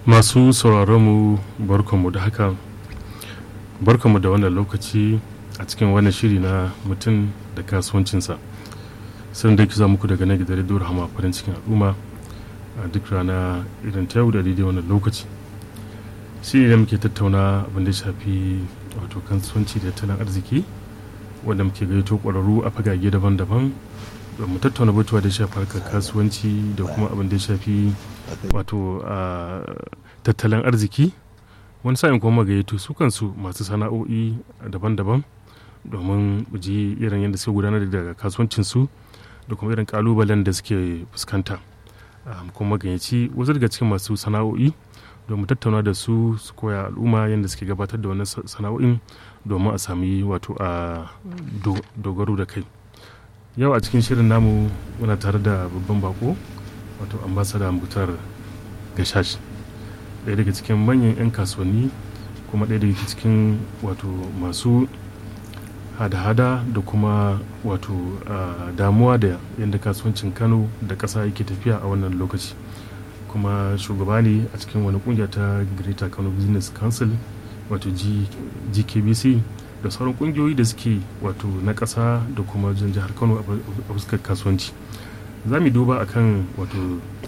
masu sauraronmu barkanmu da haka barkanmu da wannan lokaci a cikin wannan shiri na mutum da kasuwancinsa sun da za muku daga nan gidan rediyo rahama farin cikin al'umma a duk rana irin ta yau da daidai wannan lokaci shi ne muke tattauna abin da shafi wato kasuwanci da tattalin arziki wanda muke gaito ƙwararru a fagage daban-daban mu tattauna batuwa da shafi harkar kasuwanci da kuma abin da ya shafi wato tattalin arziki wani sa'in kuma gayyato su kansu masu sana'o'i daban-daban domin ji irin yadda suke gudanar da kasuwancinsu da kuma irin kalubalen da suke fuskanta kuma gayyaci wasu daga cikin masu sana'o'i domin tattauna da su su koya al'umma yadda suke gabatar da wannan sana'o'in domin a sami wato a dogaro da kai yau a cikin shirin namu muna tare da babban bako wato ambasada mutar gashash ɗaya daga cikin manyan 'yan kasuwanni kuma ɗaya daga cikin wato masu hada-hada da kuma wato damuwa da yadda kasuwancin kano da ƙasa yake tafiya a wannan lokaci kuma shugaba ne a cikin wani kungiya ta greater kano business council wato gkbc da sauran kungiyoyi da suke wato na ƙasa da kuma jan jihar kano a fuskar kasuwanci za mu duba akan wato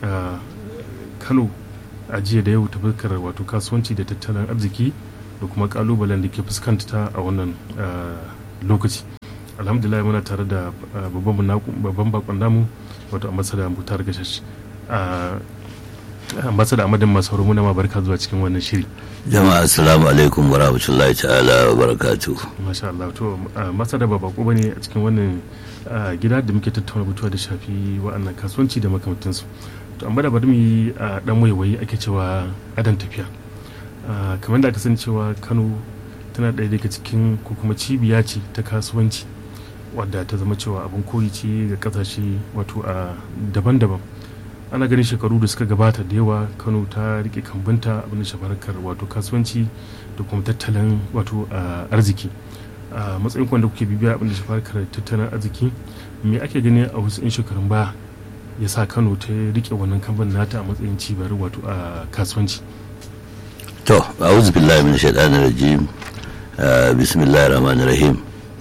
kano a jiya da yau ta fuskar wato kasuwanci da tattalin arziki da kuma kalubalen da ke fuskanta a wannan lokaci alhamdulillah muna tare da babban bakon namu wato ambasada mutar gashash ambasada amadin masauru muna ma barka zuwa cikin wannan shiri jama'a assalamu alaikum wa rahmatullahi ta'ala wa barakatu masha Allah to masada ba bako bane a cikin wannan gida da muke tattauna batuwa da shafi wa'annan kasuwanci da makamantansu to amma da bari mu yi dan waiwayi ake cewa adan tafiya kamar da aka san cewa Kano tana ɗaya daga cikin ko kuma cibiya ce ta kasuwanci wadda ta zama cewa abin koyi ce ga kasashe wato a daban-daban ana ganin shekaru da suka gabata da yawa kano ta rike kambunta abin da shafarkar wato kasuwanci da kuma tattalin wato arziki a matsayin kwanda kuke bibiya abin da shafarkar tattalin arziki me ake gani a wasu 'yan shekarun baya ya sa kano ta rike wannan kamban nata a matsayin cibiyar wato a kasuwanci to a'udhu billahi min shaitanir rajim bismillahir rahmanir rahim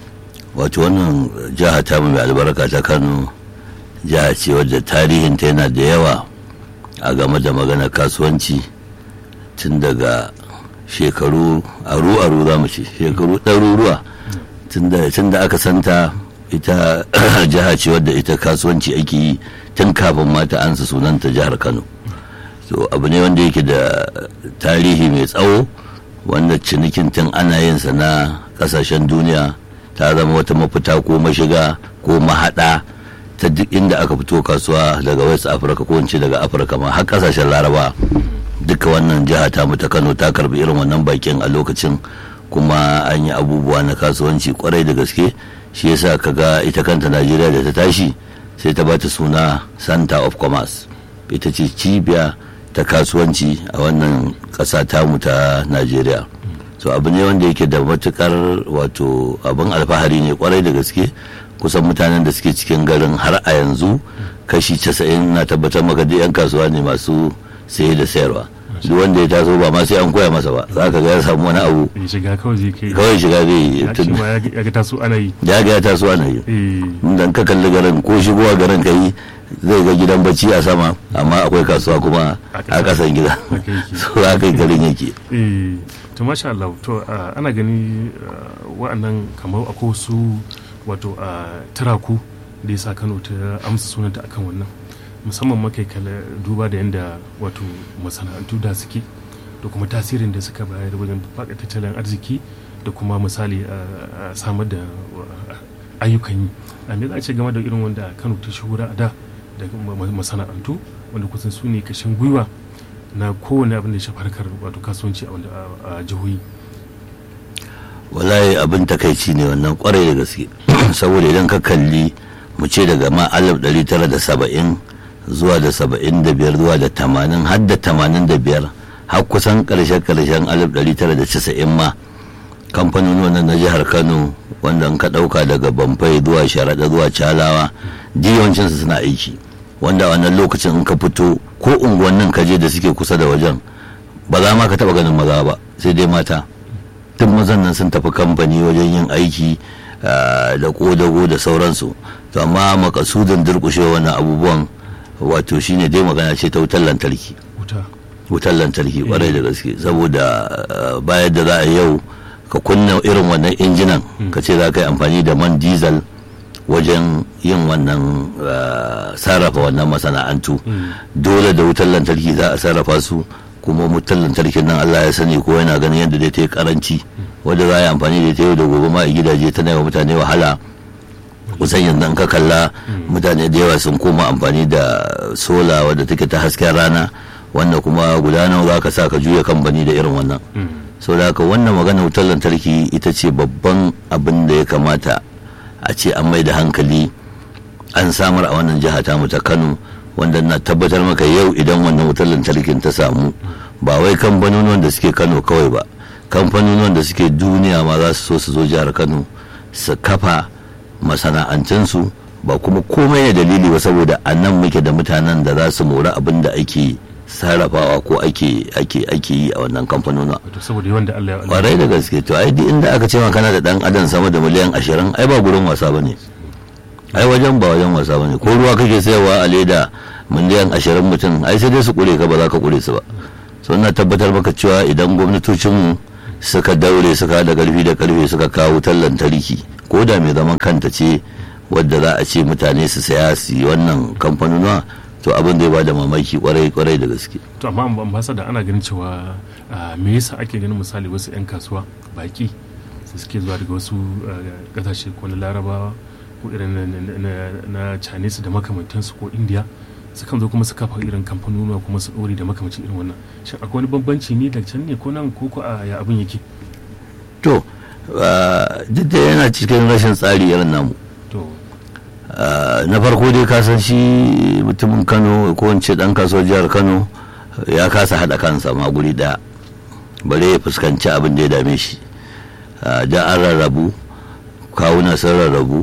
wato wannan jiha ta mai albarka ta kano jiha ce wadda tarihinta yana da yawa a game da magana kasuwanci tun daga shekaru aru-aru za mu ce shekaru ɗaruruwa tun da aka santa ita jiha ce wadda ita kasuwanci ake yi tun kafin mata ansa sunanta jihar kano so abu ne wanda yake da tarihi mai tsawo wanda cinikin tun ana yin sa na kasashen duniya ta zama wata mafita ko mashiga ko mahaɗa ta duk inda aka fito kasuwa daga west africa ko ince daga afirka ma har kasashen laraba duka wannan jiha ta mu ta kano ta karbi irin wannan bakin a lokacin kuma an yi abubuwa na kasuwanci kwarai da gaske shi yasa kaga ita kanta najeriya da ta tashi sai ta bata suna center of commerce ita ce cibiya ta kasuwanci a wannan ƙasa tamu ta najeriya so abu ne wanda yake da matukar wato abin alfahari ne kwarai da gaske kusan mutanen da suke cikin garin har a yanzu kashi casa'in na tabbatar maka da 'yan kasuwa ne masu saye da sayarwa duk wanda ya taso ba ma sai an koya masa ba za ka ga ya samu wani abu shiga kawai zai kai kawai shiga zai yi ya ga taso ana yi ya ga ya taso ana yi dan ka kalli garin ko shigowa garin ka yi zai ga gidan bacci a sama amma akwai kasuwa kuma a kasan gida so haka garin yake to masha Allah to ana gani wa'annan kamar akwai wasu wato a turaku da ya sa kano ta amsa sunanta akan wannan musamman makai kala duba da yadda wato masana'antu da suke da kuma tasirin da suka bayar wajen faɗa tattalin arziki da kuma misali a samar da ayyukan yi a me za a ce game da irin wanda kano ta shahura a da da masana'antu wanda kusan su ne kashin gwiwa na kowane abin da ya shafi harkar wato kasuwanci a jihohi wallahi abin takaici ne wannan kwarai da gaske saboda idan ka kalli mu ce daga ma alif ɗari tara da saba'in zuwa da saba'in da biyar zuwa da tamanin har da tamanin da biyar har kusan ƙarshen ƙarshen alif ɗari tara da casa'in ma kamfanonin na jihar kano wanda in ka ɗauka daga bamfai zuwa sharaɗa zuwa calawa yawancinsu suna aiki wanda a wannan lokacin in ka fito ko unguwannin ka je da suke kusa da wajen ba za ma ka taba ganin maza ba sai dai mata duk mazan nan sun tafi kamfani wajen yin aiki da kodago da sauransu to amma makasudin durkushe wannan abubuwan wato shine dai magana ce ta wutar lantarki wutar lantarki kwarai da gaske saboda bayan da za a yau ka kunna irin wannan injinan ka ce za ka yi amfani da man diesel wajen yin wannan sarrafa wannan masana'antu dole da wutar lantarki za a sarrafa su kuma wutar lantarkin nan Allah ya sani ko yana ganin yadda dai ta yi karanci wadda za a yi amfani da ta yau da gobe ma a gidaje tana yawa mutane wahala kusan yanzu ka kalla mutane da yawa sun koma amfani da sola wadda take ta hasken rana wanda kuma guda nawa za ka sa ka juya kamfani da irin wannan sau da haka wannan magana wutar lantarki ita ce babban abin da ya kamata a ce an mai da hankali an samar a wannan jiha ta ta kano wanda na tabbatar maka yau idan wannan wutar lantarkin ta samu ba wai kamfanonuwan da suke kano kawai ba kamfanonuwan da suke duniya ma za su so su zo jihar kano su kafa masana'antunsu ba kuma komai ne dalili ba saboda a nan muke da mutanen da za su mori abin da ake sarrafawa ko ake ake ake yi a wannan kamfanona saboda yawan da Allah ya kwarai da gaske to ai inda aka ce kana da dan adam sama da miliyan ashirin ai ba gurin wasa bane ai wajen ba wajen wasa bane ko ruwa kake sayarwa a leda miliyan ashirin mutum ai sai dai su kure ka ba za ka kure su ba so ina tabbatar maka cewa idan gwamnatocinmu suka daure suka da karfi da karfe suka kawo wutar lantarki ko da mai zaman kanta ce wadda za a ce mutane su saya su yi wannan kamfanonuwa to abin zai ba da mamaki kwarai kwarai da gaske to amma ambasada ana ganin cewa me yasa ake ganin misali wasu 'yan kasuwa baki su suke zuwa daga wasu kasashe ko na larabawa ko irin na chinese da makamantansu ko india sukan zo kuma su kafa irin kamfanonuwa kuma su ɗore da makamancin irin wannan shin akwai wani bambanci ne da can ne ko nan ko ko a ya abin yake to duk da yana cikin rashin tsari irin namu na farko dai ka san shi mutumin kano ko wance dan kasuwar jihar kano ya kasa hada kansa ma guri daya bare ya fuskanci abin da ya dame shi da an rarrabu kawuna sun rarrabu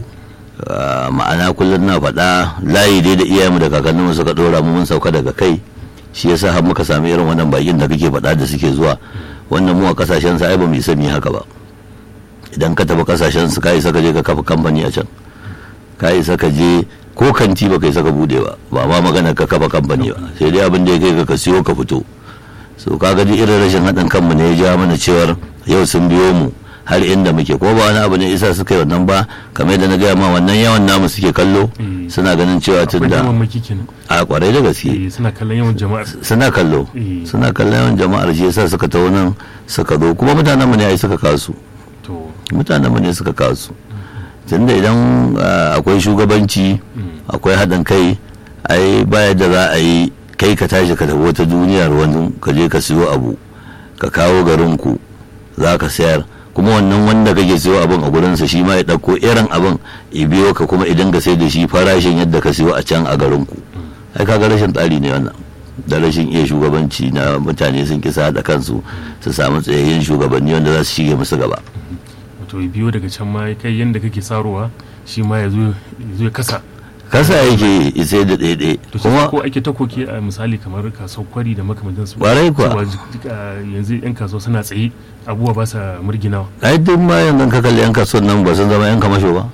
ma'ana kullum na faɗa layi dai da iyayenmu da kakanninmu suka ɗora mu mun sauka daga kai shi yasa har muka sami irin wannan bakin da kake faɗa da suke zuwa wannan mu a kasashen sa ai ba mu isa mu haka ba idan ka tafi kasashen su kai saka je ka kafa kamfani a can ka isa ka je ko kanti ba kai saka bude ba ba ma magana ka kafa kamfani ba sai dai abin da ya kai ka siyo ka fito so ka ga irin rashin haɗin kanmu ne ya ja mana cewar yau sun biyo mu har inda muke ko ba wani abu ne isa suka yi wannan ba kamar yadda na gaya ma wannan yawan namu suke kallo suna ganin cewa tun da a kwarai da gaske suna kallon yawan jama'ar suna kallo suna kallon yawan jama'ar shi yasa suka ta nan suka zo kuma mutanen mu ne ai suka kasu mutanen mu ne suka kasu tunda idan akwai shugabanci akwai haɗin kai ai baya da za a yi kai ka tashi ka tafi wata duniyar wani ka je ka siyo abu ka kawo garinku za ka sayar kuma wannan wanda kake siyo abin a gurinsa shi ma ya ɗauko irin abin ya biyo ka kuma idan ka sai da shi farashin yadda ka siyo a can a garinku ai kaga rashin tsari ne wannan da rashin iya shugabanci na mutane sun kisa da kansu su samu tsayayyen shugabanni wanda za su shige musu gaba to biyo daga can ma kai yadda kake sarowa shi ma ya zo ya kasa kasa yake isai da ɗaiɗai kuma ko ake ta koke a misali kamar kasuwar kwari da makamantan su ƙwarai kuwa yanzu yan kasuwa suna tsaye abubuwa ba sa murginawa ai duk ma yanzu ka kalli yan kasuwar nan ba sun zama yan kamasho ba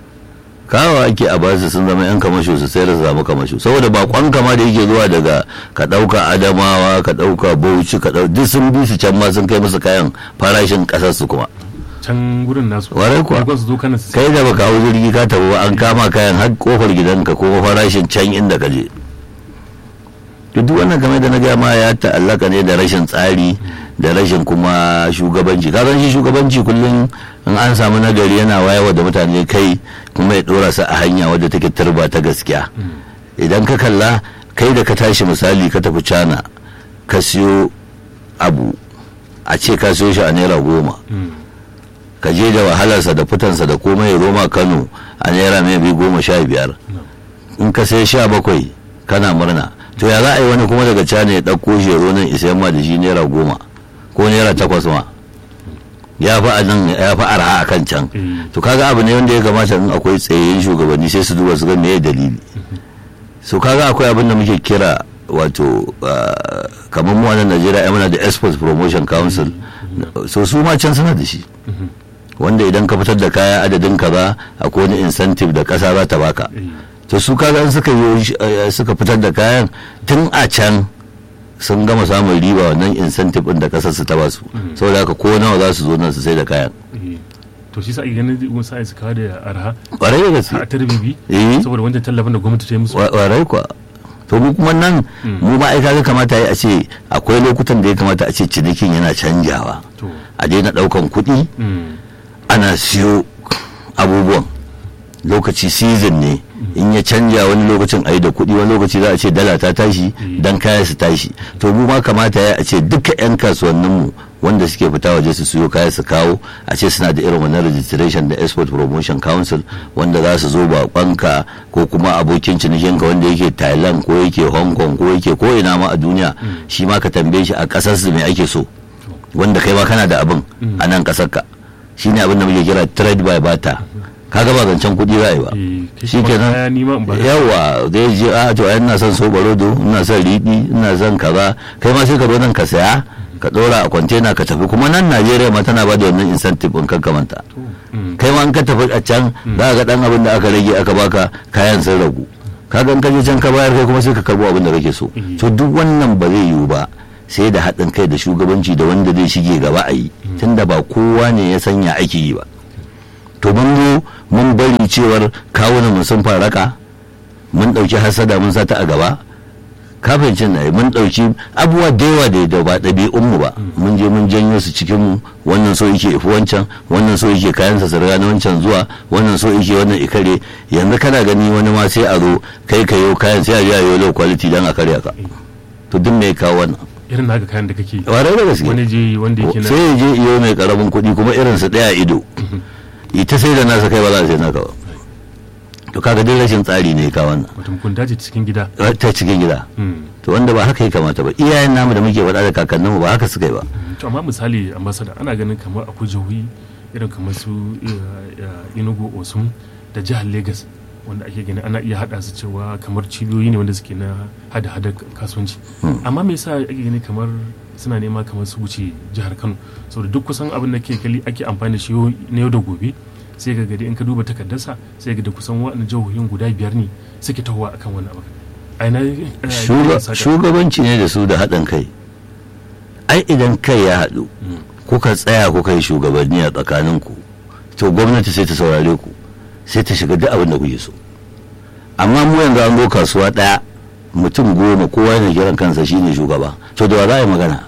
kawo ake a basu sun zama yan kamasho su sai da su samu kamasho saboda bakon kama da yake zuwa daga ka ɗauka adamawa ka ɗauka bauchi ka ɗauka duk sun bi su can ma sun kai musu kayan farashin ƙasar su kuma can gurin nasu warai kuwa kai da baka hau jirgi ka tafi an kama kayan har kofar gidanka ko farashin can inda ka je duk wannan game da na gaya ma ya ta'allaka ne da rashin tsari da rashin kuma shugabanci ka shi shugabanci kullum in an samu nagari yana wayawa da mutane kai kuma ya dora su a hanya wadda take turba ta gaskiya idan ka kalla kai da ka tashi misali ka tafi cana ka siyo abu a ce ka siyo shi a naira goma ka je da wahalarsa da fitansa da komai roma kano a naira mai bi goma sha biyar in ka sai sha bakwai kana murna to ya za a yi wani kuma daga cana ya ɗauko shi nan isa ma da shi naira goma ko naira takwas ma ya fi a nan ya fi arha a kan can to kaga abu ne wanda ya kamata in akwai tsayayyen shugabanni sai su duba su ga meye dalili so kaga akwai abin da muke kira wato kamar mu wannan najeriya ya muna da export promotion council so su ma can suna da shi wanda idan ka fitar da kaya adadin ka ba akwai wani incentive da kasa za ta baka to su kaga suka yi suka fitar da kayan tun a can sun gama samun riba wannan incentive din da kasar su ta ba su saboda haka ko nawa za su zo nan su sai da kayan to shi sa a ganin wani sa'a su kawo da arha kwarai da gaske a tarbibi eh saboda wancan tallafin da gwamnati ta yi musu kwarai kuwa to mu kuma nan mu ma ai kaga kamata yi a ce akwai lokutan da ya kamata a ce cinikin yana canjawa to a daina daukan kuɗi mm, ana siyo abubuwan lokaci season ne in ya canja wani lokacin a yi da kuɗi wani lokaci za a ce dala ta tashi dan kaya su tashi to mu ma kamata ya a ce duka 'yan kasuwanninmu wanda suke fita waje su siyo kaya su kawo a ce suna da irin wannan registration da export promotion council wanda za su zo bakonka ko kuma abokin cinikinka wanda yake thailand ko yake hong kong ko yake ko ina ma a duniya shi ma ka tambaye shi a ƙasar su me ake so wanda kai ma kana da abin a nan ƙasar ka shine abin da muke kira trade by barter kaga ba zancen kuɗi za a yi ba eh, kai shi kuma kenan kaya ni ma in ba yawa zai je a to ai ina son so barodo ina son riɗi ina son kaza kai ma sai ka zo nan ka saya ka ɗora a kwantena ka tafi kuma nan najeriya ma tana ba da wannan incentive in kan kamanta to mm, kai ma in ka tafi a can za ka ga dan abin da aka rage aka baka kayan sun ragu kaga in ka je can ka bayar kai kuma sai ka karbo abin da kake so Mhm. to duk wannan ba zai yiwu ba sai da haɗin kai da shugabanci da wanda zai shige gaba a yi tunda ba kowa ne ya sanya ake yi ba to mun zo mun bari cewar kawunan mu sun faraka mun ɗauki hasada mun sata a gaba kafincin na mun ɗauki abubuwa da yawa da da ba ɗabi'un mu ba mun je mun janyo su cikin mu wannan so yake ifi wancan wannan so yake kayan sa sarga na wancan zuwa wannan so yake wannan ikare yanzu kana gani wani ma sai a zo kai ka yo kayan sai a je a yo low quality dan a karya ka to duk me ya kawo wannan irin naka kayan da kake warai da gaske wani je wanda yake na sai ya je iyo mai karamin kuɗi kuma irin su ɗaya ido ita sai da nasa kai ba za a sai naka ba to kaga dai rashin tsari ne ka wannan mutum kun dace cikin gida ta cikin gida Mm. to wanda ba haka ya kamata ba iyayen namu da muke faɗa da kakanninmu ba haka suka yi ba to amma misali ambasada ana ganin kamar akwai jihohi irin kamar su eh, eh, enugu osun da jihar lagos wanda ake gani ana iya hada su cewa kamar cibiyoyi ne wanda suke na hada-hada kasuwanci amma me yasa ake gani kamar suna nema kamar su wuce jihar kano saboda duk kusan abin da ke kali ake amfani da shi yau- na yau da gobe sai ga gadi in ka duba takardarsa sai ga da kusan waɗannan jihohin guda biyar ne suke tahowa akan wannan abu a ina eh, Shuga- saka- shugabanci ne da su da haɗin kai ai idan kai ya haɗu kuka tsaya kuka yi shugabanni a tsakaninku to gwamnati sai ta saurare ku sai ta shiga duk abin da kuke so amma mu yanzu an zo kasuwa ɗaya mutum goma kowa yana kiran kansa shine shugaba to da wa za a yi magana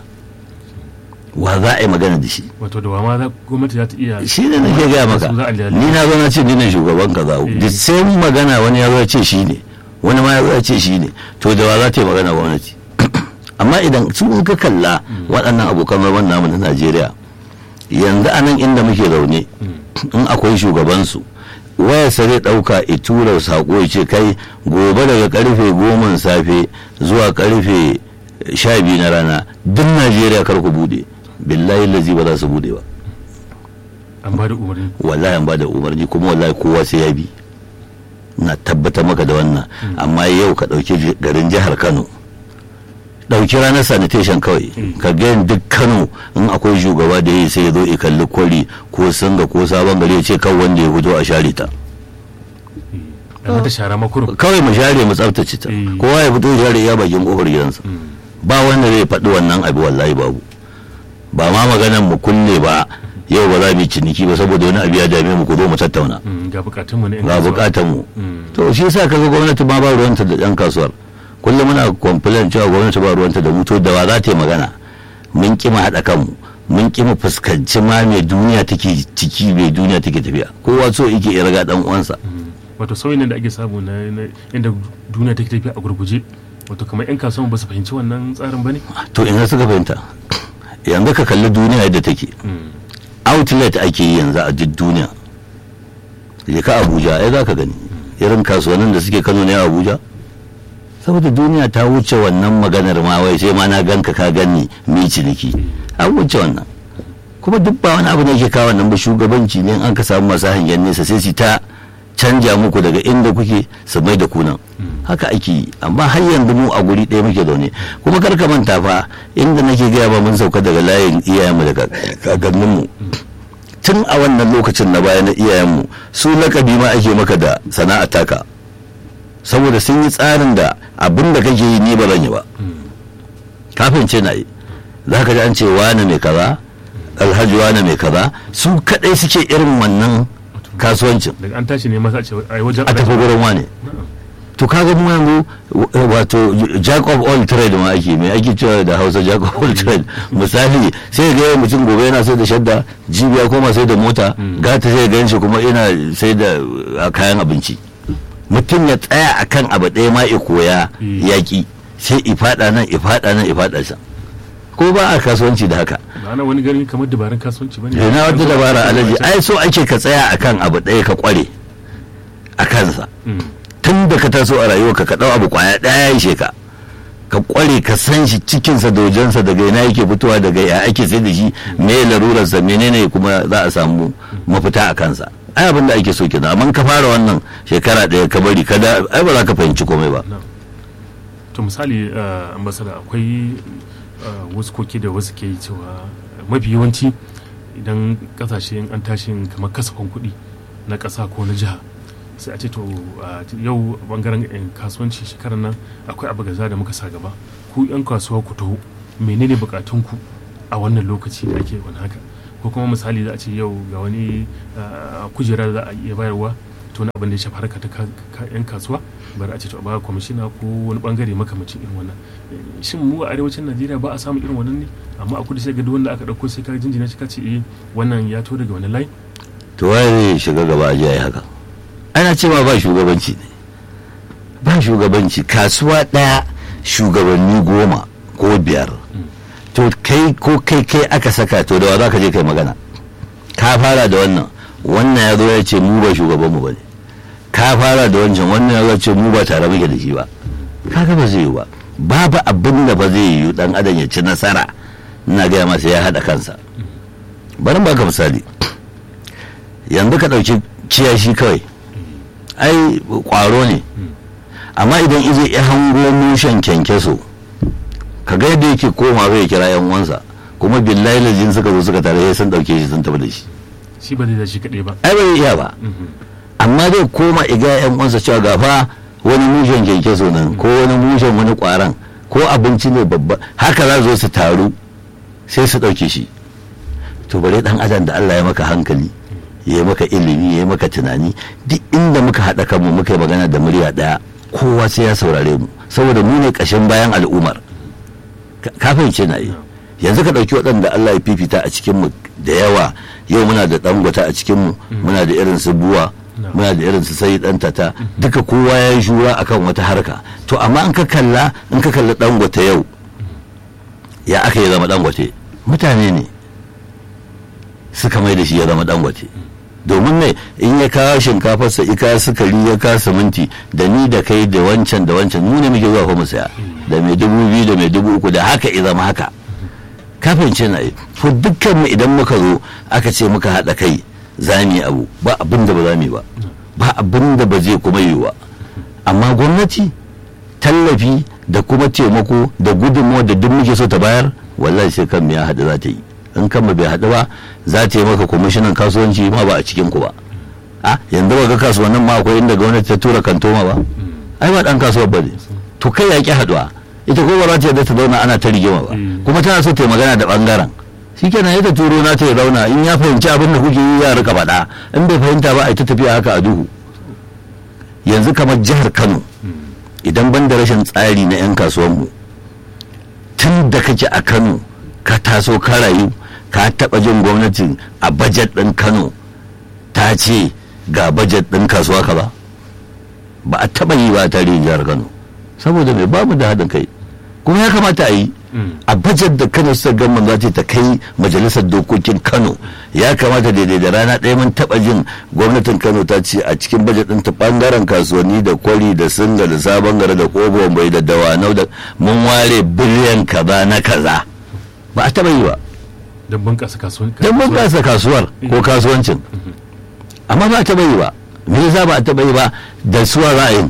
wa za a yi magana da shi wato da wama za- gwamnati za ta iya shi ne nake gaya maka su za a lalata. ni na zo na ce ni ne shugaban kaza Eh. da sai magana wani ya zo ya ce shi ne wani ma ya zo ya ce shi ne to da wa za ta yi magana gwamnati amma idan su in ka kalla waɗannan abokan zaman namu na Najeriya yanzu a nan inda muke zaune in akwai shugabansu wayarsa zai ɗauka ya tura saƙo ya ce kai gobe daga karfe goma safe zuwa karfe sha biyu na rana duk Najeriya kar ku bude billahi lazi ba za su bude ba an ba da umarni wallahi an bada umarni kuma wallahi kowa sai ya bi na tabbatar maka da wannan amma yau ka ɗauki garin jihar kano ɗauki ranar sanitation kawai ka ga duk kano in akwai shugaba da yi sai ya zo ya kalli kwari ko singa ko sabon gari ya ce kan wanda ya fito a share ta da mata shara makurum kawai mu share mu tsaftace ta Eh. kowa ya fito ya share ya bakin kofar gidansa ba wanda zai faɗi wannan abu wallahi babu ba ma maganan mu kulle ba yau ba za mu yi ciniki ba saboda wani abu ya dame mu ku zo mu tattauna ga bukatunmu na 'yan ga kasuwa. bukatan mu Mm. to shi yasa kaga gwamnati ma ba ruwanta da yan kasuwar kullum muna complain cewa gwamnati ba ruwanta da mu to da wa za ta yi magana mun ki mu haɗa kanmu mun ki mu fuskanci ma me duniya take ciki me duniya take tafiya kowa so yake ya raga dan uwansa Mm. wato sauyin nan da ake samu na na- inda duniya take tafiya a gurguje wato kamar 'yan kasuwan ba su fahimci wannan tsarin ba ne to ina suka fahimta yanzu ka kalli duniya yadda take outlet ake yi yanzu a duk duniya je ka abuja ai za ka gani irin kasuwannin da suke kano ne a abuja saboda duniya ta wuce wannan maganar ma wai sai ma na ganka ka gani mi ciniki an wuce wannan kuma duk ba wani abu ne ke kawo wannan ba shugabanci ne in an ka samu masu hangen nesa sai su ta canja muku daga inda kuke su mai da kunan haka ake yi amma har yanzu mu a guri ɗaya muke zaune kuma kar ka manta fa inda nake gaya ba mun sauka daga layin iyayenmu da kakanninmu tun a wannan lokacin na baya na iyayenmu su lakabi ma ake maka da sana'a taka saboda sun yi tsarin da abin da kake yi ni ba zan yi ba kafin ce na yi za ka ji an ce wane mai kaza alhaji wane mai kaza su kadai suke irin wannan kasuwancin daga an tashi ne masa ce a wajen a tafi gurin wane to kaga mu yanzu wato jack of all trade ma ake mai ake cewa da hausa jack of all trade misali sai ga yawan mutum gobe yana sai da shadda jibiya koma sai da mota gata sai ga shi kuma ina sai da kayan abinci mutum ya tsaya akan abu ɗaya ma ya koya yaƙi sai ifada nan ifada nan ifada can ko ba a kasuwanci da haka ana wani ganin kamar dabarun kasuwanci bane na wata dabara alaji ai so ake ka tsaya akan abu ɗaya ka kware a kansa tun da ka taso a rayuwa ka ɗau abu kwaya ɗaya ya ishe ka ka kware ka san shi cikinsa da wajensa daga ina yake fitowa daga ya ake sai da shi me larurarsa menene kuma za a samu mafita a kansa ai abin da ake so kenan amma ka fara wannan shekara ɗaya ka bari kada ai ba za ka fahimci komai ba to misali ambasada akwai wasu koke da wasu ke cewa mafi yawanci idan kasashe an tashi kamar kasafin kuɗi na ƙasa ko na jiha sai a ce to yau bangaren kasuwanci shekarar nan akwai abu gaza da muka sa gaba ku yan kasuwa ku taho menene bukatunku a wannan lokaci da ake wani haka ko kuma misali za a ce yau ga wani kujera za a iya bayarwa to na abin da ya shafi harka ta yan kasuwa bari a ce to a ba kwamishina ko wani bangare makamacin irin wannan shin mu a arewacin najeriya ba a samu irin wannan ne amma a kudu sai ga duk wanda aka dauko sai ka jinjina shi ka ce eh wannan ya to daga wani layi to waye shiga gaba a yi haka ana cewa ba shugabanci ne ba shugabanci kasuwa ɗaya shugabanni goma ko biyar to kai ko kai kai aka saka to da wa za ka je kai magana ka fara da wannan wannan ya zo ya ce mu ba shugabanmu ba ne ka fara da wancan wannan ya zo ya ce mu ba tare muke da shi ba kaga ba zai yi ba babu abin da ba zai yi dan adam ya ci nasara ina gaya masa ya haɗa kansa bari ba ka misali yanzu ka ɗauki kiyashi kawai ai kwaro ne amma idan ije ya hango mushen kyankyaso ka ga yadda yake koma zai kira yan uwansa kuma billahi lajin suka zo suka tare sai sun dauke shi sun tafi da shi shi ba zai da shi kaɗai ba ai bai iya ba amma zai koma iga yan uwansa cewa gafa wani mushen kyankyaso nan ko wani mushen wani kwaran ko abinci ne babba haka za zo su taru sai su dauke shi to bare dan adam da Allah ya maka hankali ya yi maka ilimi ya yi maka tunani duk inda muka haɗa kanmu muka yi magana da murya ɗaya kowa sai ya saurare mu saboda mu ne ƙashin bayan al'ummar kafin ce na yi yanzu ka ɗauki waɗanda Allah ya fifita a cikinmu da yawa yau muna da ɗangwata a cikinmu muna da irin su buwa muna da irin su sai ɗan tata duka kowa ya yi shura akan wata harka to amma in ka kalla in ka kalla ɗangwata yau ya aka yi zama ɗangwate mutane ne suka mai da shi ya zama ɗangwate domin ne in ya kawo shinkafarsa ika sukari ya kawo siminti da ni da kai da wancan da wancan mu ne muke zuwa fa mu saya da mai dubu biyu da mai dubu uku da haka ya zama haka kafin ce na yi to dukkan mu idan muka zo aka ce muka haɗa kai za mu yi abu ba abin da ba za mu yi ba ba abin da ba zai kuma yi ba amma gwamnati tallafi da kuma taimako da gudunmawa da duk muke so ta bayar wallahi sai kan ya haɗu za ta yi in kan bai haɗu ba za ta yi maka kwamishinan kasuwanci ma ba a cikin ku ba a yanzu ba ga kasuwannin ma akwai inda gwamnati ta tura kantoma ba ai ba dan kasuwar ba ne to kai ya ki haɗuwa ita ko ba za ta yadda ta zauna ana ta rigima ba kuma tana so ta yi magana da bangaren shikenan ya ta turo na ta ya zauna in ya fahimci abin da kuke yi ya rika faɗa in bai fahimta ba a ta tafiya haka a duhu yanzu kamar jihar kano idan ban da rashin tsari na 'yan kasuwanmu tun da kake a kano ka taso ka rayu ka taɓa jin gwamnati a bajet ɗin kano ta ce ga bajet ɗin kasuwa ka ba ba a taɓa yi ba a tarihin jihar kano saboda mai bamu da haɗin kai kuma ya kamata a yi a bajet da kano suka gama za ta kai majalisar dokokin kano ya kamata daidai da rana ɗaya mun taɓa jin gwamnatin kano ta ce a cikin bajet ɗin ta ɓangaren kasuwanni da kwari da singa da sabon gari da kobo bai da dawanau da mun ware biliyan kaza na kaza ba a taɓa yi ba don bunƙasa kasuwar don bunƙasa kasuwar ko kasuwancin amma ba a taɓa yi ba me yasa ba a taɓa yi ba da suwa ra'ayin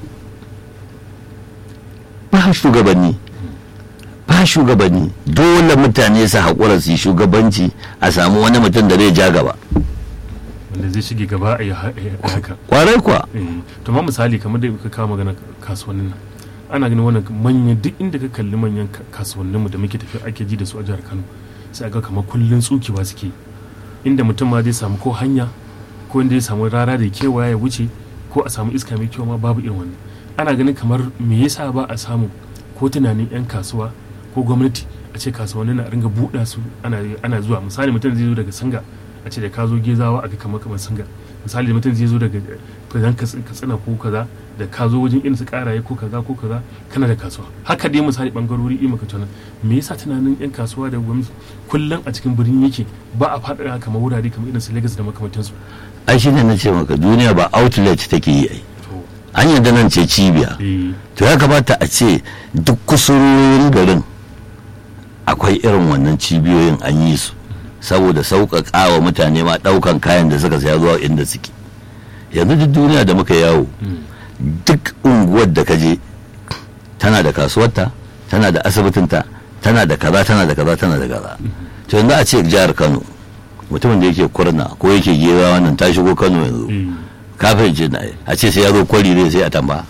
ba shugabanni ba shugabanni dole mutane su haƙura su yi shugabanci a samu wani mutum da zai ja gaba wanda zai shige gaba a yi ha- a yi haka kwarai kuwa Eh, to ma misali kamar da ka kawo magana kasuwannin nan ana ganin wannan manyan duk inda ka kalli manyan ka- kasuwanninmu da muke tafiya ake ji da su a jihar kano sai aga kamar kullun tsukewa suke inda mutum ma zai samu ko hanya ko inda ya samu rara da kewaya ya wuce ko a samu iska mai kyau ma babu irin wannan ana ganin kamar me yasa ba a samu ko tunanin yan kasuwa ko gwamnati a ce kasuwannin na ringa buɗa su ana ana zuwa misali mutum zai zo daga sanga a ce da ka zo gezawa a ga kamar kamar sanga misali da mutum zai zo daga fitan katsina ko kaza da ka zo wajen irin su karaye ko kaza ko kaza kana da kasuwa haka dai misali bangarori ima ka tana me yasa tunanin yan kasuwa da gwamnati kullum a cikin birni yake ba a faɗaɗa kamar wurare kamar irin su Lagos da makamantansu ai shi ne na ce maka duniya ba outlet take yi ai to an yadda nan ce cibiya eh to ya kamata a ce duk kusurorin garin akwai irin wannan cibiyoyin an yi su saboda sauƙaƙa wa mutane ma ɗaukan kayan da suka saya zuwa inda suke yanzu duk duniya da muka yawo duk unguwar da ka je tana da kasuwarta tana da asibitinta tana da kaza tana da kaza tana da kaza to yanzu a ce jihar kano mutumin da yake kurna ko yake gera wannan ta shigo kano yanzu eh kafin ce na a ce sai ya zo kwari zai sai a tamba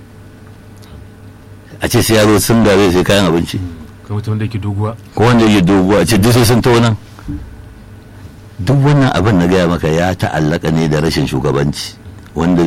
a ce sai ya zo singa zai sai kayan abinci kamar mutum da yake doguwa ko wanda yake dogo a ce duk sai sun tauna duk wannan abin na gaya maka ya ta'allaka ne da rashin shugabanci wanda